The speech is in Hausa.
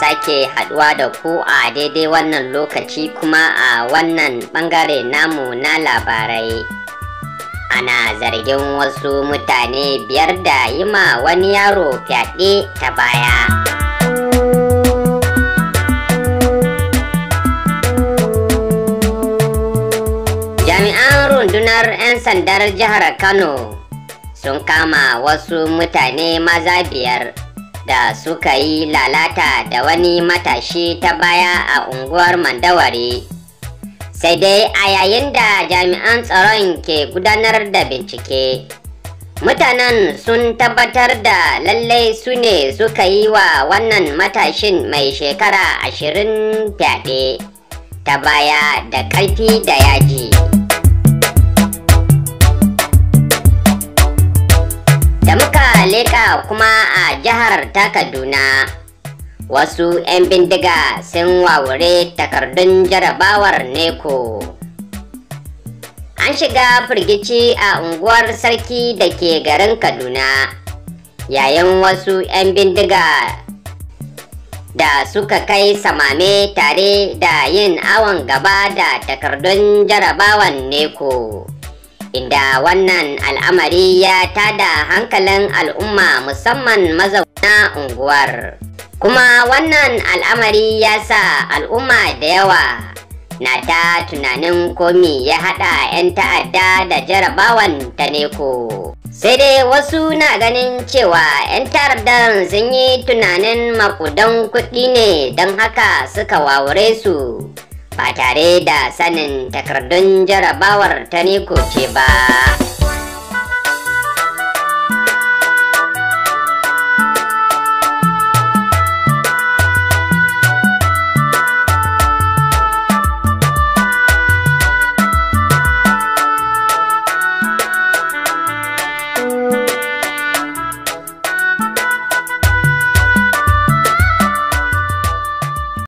sake haduwa da ku a daidai wannan lokaci kuma a wannan bangare namu na labarai. Ana zargin wasu mutane biyar da yi ma wani yaro fyaɗe ta baya. Jami'an rundunar 'yan sandar jihar Kano sun kama wasu mutane maza biyar da suka yi lalata da wani matashi ta baya a unguwar Mandawari. Sai dai a yayin da jami'an tsaron ke gudanar da bincike, mutanen sun tabbatar da lallai su ne suka yi wa wannan matashin mai shekara ashirin fyaɗe ta baya da ƙarfi da yaji. da muka leƙa kuma a jihar ta kaduna wasu 'yan bindiga sun wawure takardun jarabawar neko an shiga firgici a unguwar sarki da ke garin kaduna yayin wasu 'yan bindiga da suka kai samame tare da yin awon gaba da takardun jarabawan neko inda wannan al'amari ya tada hankalin al'umma musamman mazauna unguwar kuma wannan al'amari ya sa al'umma da yawa na ta tunanin komi ya hada 'yan ta'adda da jarabawan ta neko sai dai wasu na ganin cewa 'yan ta'addan sun yi tunanin makudan kuɗi ne don haka suka wawure su ba tare da sanin takardun jarabawar ta neko ce ba.